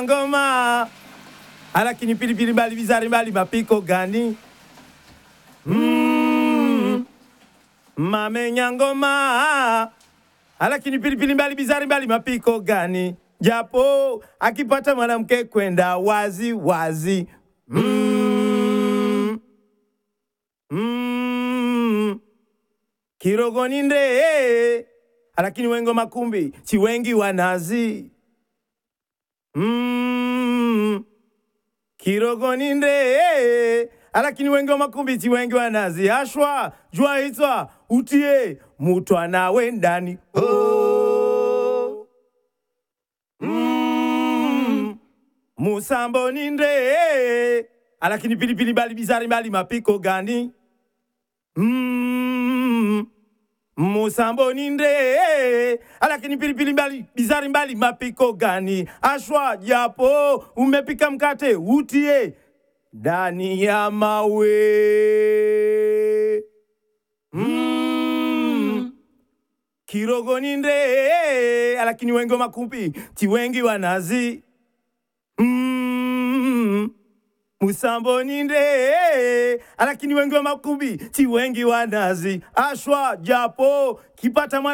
ngoma alakini pilipili mbali bizari mbali mapiko gani mm. mamenya ngoma alakini pilipili mbali bizari mbali mapiko gani japo akipata mwanamke kwenda wazi wazi mm. Mm. kirogoni nde alakini wengo makumbi si wengi wanazi mm. kirogoni nde alakini wengi wa makumbi si wengi wanazi ashwa jua hitwa utie mutwa nawe ndani oh. mm. musambo ni nde alakini pilipili mbali bizari mbali mapiko gani mm. musambo ni nde alakini pilipili mbali bizari mbali mapiko gani ashwa japo umepika mkate utie ndani ya mawe mm. kirogoni nde alakini wengi wa makumbi ti wengi wanazi mm. musamboni nde alakini wengi wa makumbi ti wengi wanazi ashwa japo kipata mwana